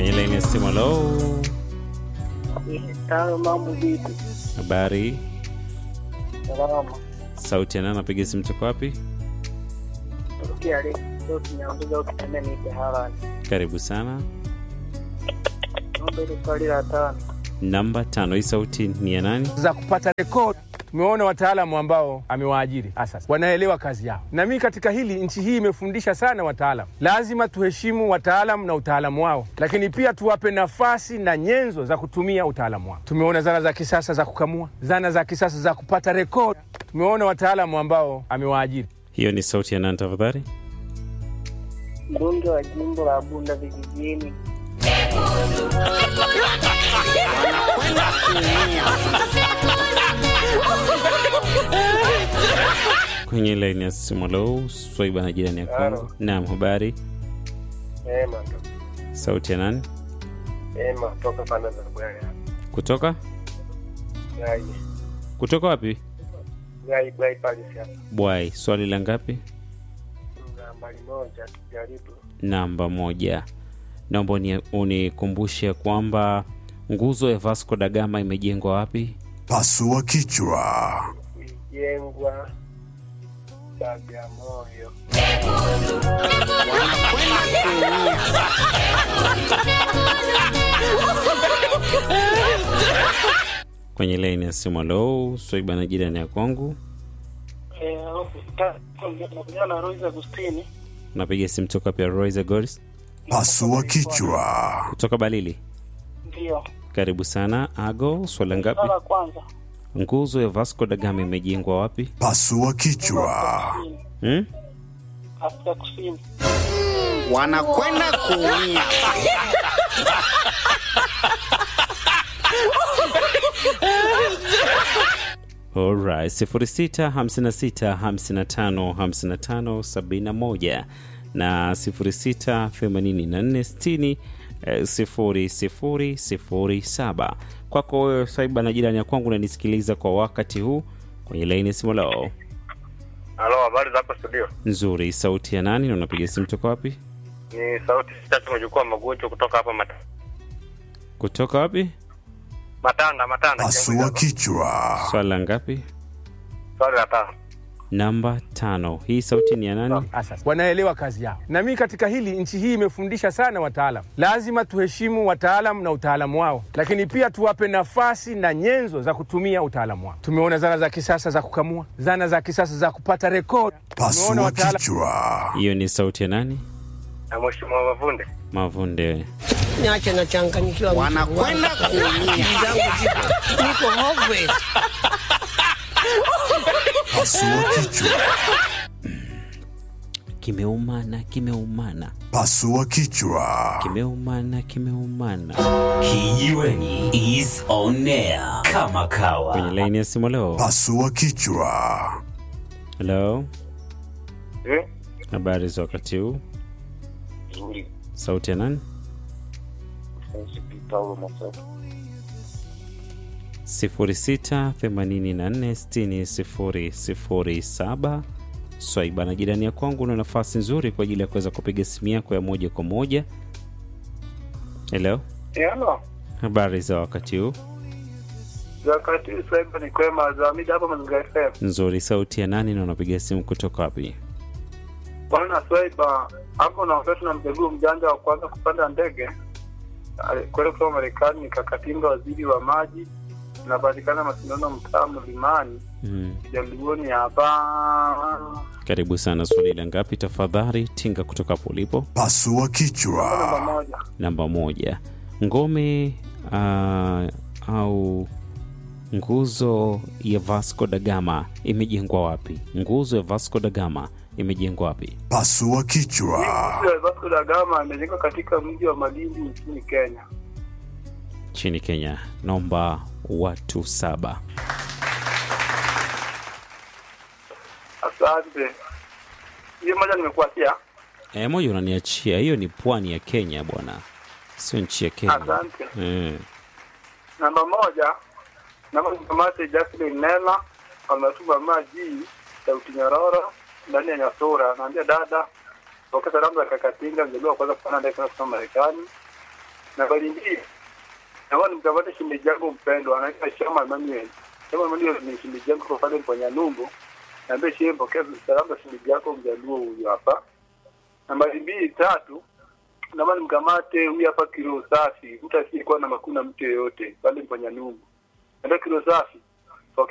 kwenye laini ya simu. Halo, Tano, mambo vipi? habari? Salama. Sauti ya nani? Napiga simu toka wapi? Tokea leo leo tunaongeza ukitembea nipe harani. Karibu sana. Naomba ile swali la tano. Namba tano, hii sauti ni ya nani? za kupata rekodi. Tumeona wataalamu ambao amewaajiri asasi wanaelewa kazi yao, na mimi katika hili, nchi hii imefundisha sana wataalamu. Lazima tuheshimu wataalamu na utaalamu wao, lakini pia tuwape nafasi na nyenzo za kutumia utaalamu wao. Tumeona zana za kisasa za kukamua, zana za kisasa za kupata rekodi. Tumeona wataalamu ambao amewaajiri. Hiyo ni sauti ya nani tafadhali? Mbunge wa jimbo la Bunda vijijini. Kwenye laini ya simu. Halo, Swaiba na jirani ya kwangu. Naam, habari? Ema ndo. Sauti ya nani? Ema toka pande za Bwaya. Kutoka Gai. kutoka wapi? Gai Bwaya pale hapa. Bwai. Swali la ngapi? Nambari moja tujaribu. Namba moja. Naomba uni- unikumbushe kwamba nguzo ya Vasco da Gama imejengwa wapi? Pasua kichwa. Kuijengwa Bagamoyo. Kwenye laini ya simu. Halo, Swaiba na jirani ya kwangu. Eh, na Royce Agustini. Napiga simu toka pia Royce Goris Pasua kichwa. kutoka Balili. Ndio. Karibu sana Ago. Swala ngapi? Swala la kwanza. Nguzo ya Vasco da Gama imejengwa wapi? Pasua kichwa. Hmm? Afrika Kusini. wanakwenda kuumia. Alright, 06 56 55 55 71 na 06 84 60 eh, sifuri sifuri sifuri saba. Kwako wewe Swaiba na jirani ya kwangu unanisikiliza kwa wakati huu kwenye laini ya simu lao Halo, habari za hapa studio? nzuri. Sauti ya nani na unapiga simu toka wapi? Ni sauti tatu mjukuu magocho kutoka hapa Mat Kutoka wapi? Matanda, Matanda. Pasua kichwa. Swala ngapi? Swali la tano. Namba tano. Hii sauti ni ya nani? asasi wanaelewa kazi yao, na mimi katika hili, nchi hii imefundisha sana wataalamu. Lazima tuheshimu wataalamu na utaalamu wao, lakini pia tuwape nafasi na nyenzo za kutumia utaalamu wao. Tumeona zana za kisasa za kukamua, zana za kisasa za kupata rekodi. Tumeona Pasua wataalamu kichwa. Hiyo ni sauti ya nani? Na Mheshimiwa Mavunde. Mavunde. niache nachanganyikiwa. Wanakwenda kuumia. Akili zangu ziko niko hopeless. Pasua kichwa. Kimeumana, kimeumana, Pasua kichwa. kimeumana, kimeumana. Kijiweni is on air kama Kwenye kawa. laini ya simu leo. Pasua kichwa. Hello, Eh? habari za wakati huu? Nzuri. Sauti ya nani? Msipi Paulo Masoko. 06846007 Swaiba na jirani ya kwangu, una nafasi nzuri kwa ajili ya kuweza kupiga simu yako ya moja kwa moja. Hello, Halo. habari za wakati huu? Wakati sasa ni kwema za mida hapa Mazingira FM. Nzuri. Sauti ya nani na unapiga simu kutoka wapi? Bwana Swaiba, hapo naongea tuna mjaguu mjanja wa kwanza kupanda ndege kwenda kutoka Marekani, nikakatinga waziri wa maji, inapatikana Masindano, mtaa Mlimani, Mm. Jaluoni hapa. Karibu sana. Swali la ngapi tafadhali? Tinga kutoka hapo ulipo. Pasua Namba kichwa. moja. Namba moja, ngome uh, au nguzo ya Vasco da Gama imejengwa wapi? Nguzo ya Vasco da Gama imejengwa wapi? Pasua kichwa. Mji wa Vasco da Gama imejengwa katika mji wa Malindi nchini Kenya. Nchini Kenya. Naomba watu saba. Asante. Hiyo moja nimekuachia. E, moja unaniachia. Hiyo ni pwani ya Kenya bwana, sio nchi ya Kenya. Asante. Eh, Namba moja, namba mkamate Jacqueline Nela ametuma maji sauti nyororo ndani ya Nyasura. Naambia dada, pokea salamu za Kakatinga, mjaliwa wa kwanza kupanda ndege kwenda kusoma Marekani. Nambari mbili, naomba nimkamate shemeji yangu mpendwa, anaitwa Shama Emmanuel. Shama Emmanuel ni shemeji yangu kwa pale Mponya Numbu. Naambia shehe, pokea salamu za shemeji yako mjaluo huyu hapa. Nambari mbili, tatu, naomba nimkamate huyu hapa kilo safi, mtu asiyekuwa na makuna mtu yeyote pale Mponya Numbu. Naambia kilo safi,